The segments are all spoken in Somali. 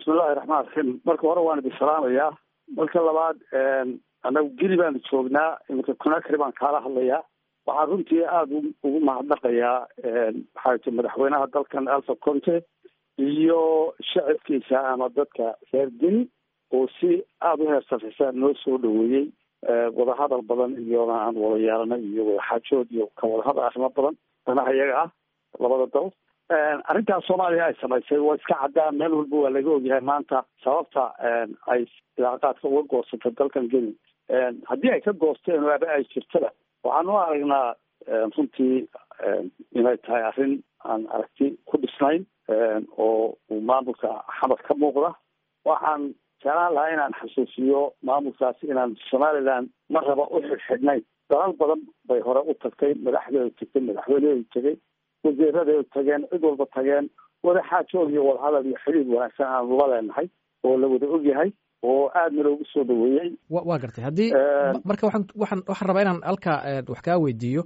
bismillahi raxmaan raxiim marka hore waan idin salaamayaa marka labaad annagu geli baanu joognaa iminka conakry baan kaala hadlayaa waxaan runtii aada ugu mahadnaqayaa maxaa ti madaxweynaha dalkan alfa conte iyo shacabkiisa ama dadka reer geni oo si aada u heersafisa noo soo dhaweeyey wadahadal badan iyona aan wada yeelanay iyo wadaxaajood iyo ka wadahadal arrimo badan danaha iyaga ah labada dal arrintaas soomaaliya ay samaysay waa iska caddaan meel walba waa laga ogyahay maanta sababta ay ilaaqaadka uga goosatay dalkan geni haddii ay ka goosteen waaba ay jirtada waxaan u aragnaa runtii inay tahay arrin aan aragti ku dhisnayn oo uu maamulka xamar ka muuqda waxaan jeclaan lahaa inaan xasuusiyo maamulkaasi inaan somaliland ma raba u xidhxidhnayn dalal badan bay hore u tagtay madaxdeedu tagtay madaxweyneedu tegay wasiiradeedu tageen cid walba tageen wadaxaajood iyo wadahadal iyo xidhiid wanaagsan aanu la leenahay oo la wada ogyahay oo aadna loogu soo dhaweeyey wa waa gartay haddii marka waxaan waxaan waxaan rabaa inaan halkaa wax kaa weydiiyo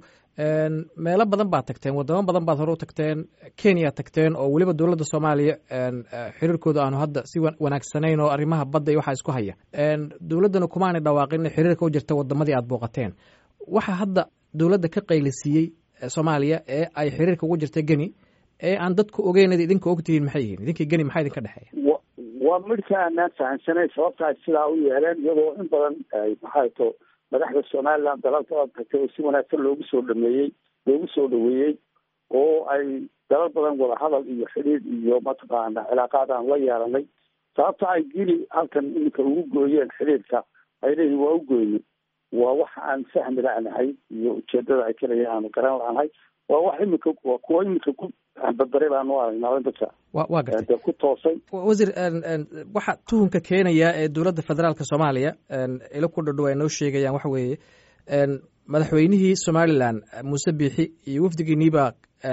meelo badan baad tagteen wadamo badan baad hore u tagteen kenya tagteen oo weliba dowladda soomaaliya xiriirkooda aanu hadda si wanaagsanayn oo arrimaha badda iyo waxaa isku haya dowladdana kumaanay dhawaaqin in xiriirka u jirta wadamadii aad booqateen waxaa hadda dowladda ka qaylisiiyey soomaaliya ee ay xiriirka ugu jirta geni ee aan dadku ogeynad idinka ogtihiin maxay yihiin idinkii geni maxaa idinka dhexeeya waa midhka aanaan fahamsanayn sababta ay sidaa u yeeleen iyadoo in badan maxaa to madaxda somaliland dalalka tagtay oo si wanaagsan loogu soo dhameeyey loogu soo dhaweeyey oo ay dalal badan wadahadal iyo xidhiid iyo mataqaana cilaaqaad aan la yeelanay sababta ay geli halkan iminka ugu gooyeen xidhiidka ay leeyihin waa u goyni waa wax aan fahmi la'nahay iyo ujeedada ay kaleya aanu garan la'nahay waa wax iminka waa kuwa iminka ku badbaray baanu aragnaa dadka wa waa gartay ku toosay wasiir waxa tuhunka keenaya ee dowladda federaalka soomaaliya ilo ku dhadhow ay noo sheegayaan waxa weeye madaxweynihii somalilan muuse biixi iyo wafdigiiniibaa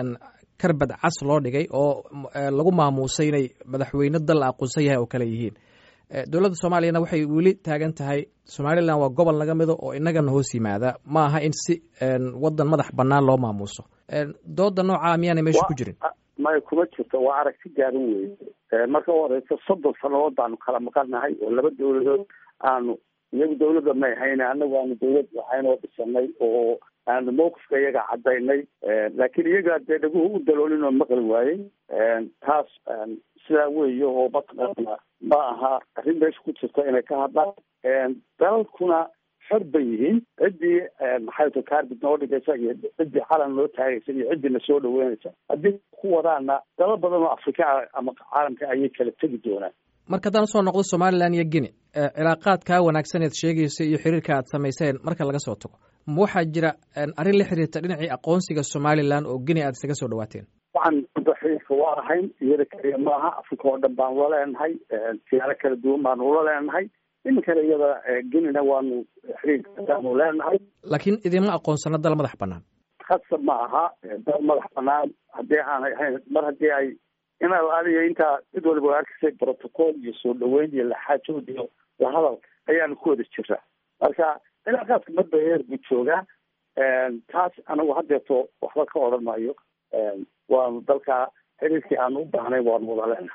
karbad cas loo dhigay oo lagu maamuusay inay madaxweyne dal la aqoonsan yahay oo kale yihiin dowladda soomaaliyana waxay weli taagan tahay somalilan waa gobol naga mido oo inagana hoos yimaada ma aha in si wadan madax banaan loo maamuuso dooda noocaa miyaanay meesha ku jirin maya kuma jirto waa aragti gaaban weye marka u horeysa soddon sanadood baanu kala maqannahay oo laba dowladood aanu iyagu dawladda may hayne anagu aanu dawlad waxaynoo dhisanay oo aanu mawqifka iyaga cadaynay laakiin iyaga dee dhaguhu u daloolin oo maqli waayey taas sidaa weeye oo mataqaana ma aha arrin meesha ku jirta inay ka hadlaan dalalkuna xor bay yihiin ciddii maxay ta kaarbid noo dhigaysa iyo ciddii calan noo taagaysa iyo ciddii na soo dhaweynaysa haddii ku wadaana dalal badan oo afrika ama caalamka ayay kala tegi doonaan marka haddaan usoo noqdo somalilan iyo guine cilaaqaadkaa wanaagsan eed sheegaysa iyo xiriirka aad samayseen marka laga soo tago ma waxaa jira arrin la xiriirta dhinacii aqoonsiga somalilan oo guine aad isaga soo dhawaateen waxaan xiriirka waa ahayn iyada kaliya maaha afrika oo dhan baanu la leenahay siyaalo kala duwan baanu ula leenahay iminkana iyada genina waanu xiriirkaanu leenahay laakiin idinma aqoonsano dal madax banaan khasab ma aha dal madax banaan haddii aanay ahayn mar haddii ay in alaaliyo intaa cid waliba waa arkasay protocol iyo soo dhaweyn iyo laxaajood iyo lahadal ayaanu ku wada jiraa marka cilaaqaadka madba heer buu joogaa taas anagu haddeeto waxba ka odhan maayo waanu dalka xiriirkii aanu u baahnay waanu wada leenahay